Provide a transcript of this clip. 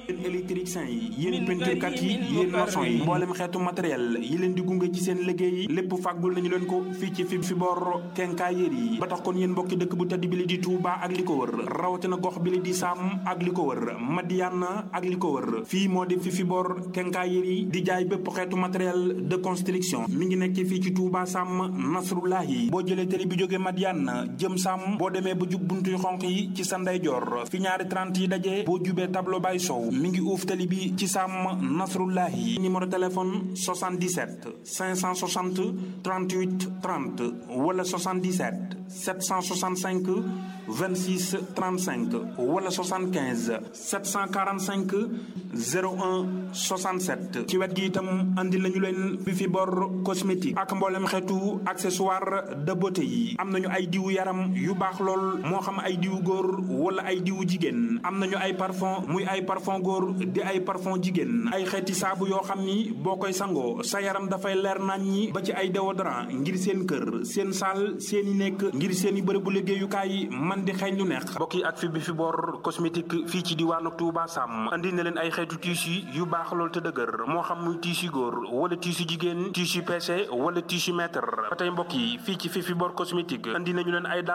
yéen électricien yi yéen peinturekat yi yéen maçon yi mboolem xeetu matériel yi leen di gunge ci seen liggéey lépp fàggul nañu leen ko fii ci fi fi bor kenkaayéer yi ba tax kon yéen mbokki dëkk bu tedd bi li di Touba ak li ko wër rawatina gox bi li di Sam ak li ko wër Madiana ak li ko wër fii moo di fi fi bor kenkaayéer yi di jaay bépp xeetu matériel de construction mi ngi nekk fii ci Touba Sam Nasrullahi boo jëlee télé bi jógee Madiana jëm Sam boo demee ba jub buntu yu xonq yi ci sa ndeyjoor fi ñaari 30 yi dajee boo jubee tableau bay sow mi ngi uuf télé bi ci Sam Nasrullahi numéro téléphone 77 560 38 30 wala 77 765 26 35 wala 75 745 01 67 ci wet gi itam andi nañu leen bi fi bor cosmétique ak mboolem xeetu accessoire de beauté yi am nañu ay diwu yaram yu baax lool moo xam ay diwu góor wala ay diwu jigéen am nañu ay parfum muy ay parfum góor di ay parfum jigéen ay xeeti saabu yoo xam ni boo koy sangoo sa yaram dafay leer nañ ñi ba ci ay déodorant ngir seen kër seen saal seen i nekk ngir seen i bërëbu liggéeyukaay man di xeeñ lu neex mbokk yi ak fi bi fi bor cosmétique fii ci diwaanu Touba Sam andi na leen ay xeetu tissu yu baax lool te dëgër moo xam muy tissu góor wala tissu jigéen tissu PC wala tissu mètre ba tey mbokk yi fii ci fi fi bor cosmétique andi nañu leen ay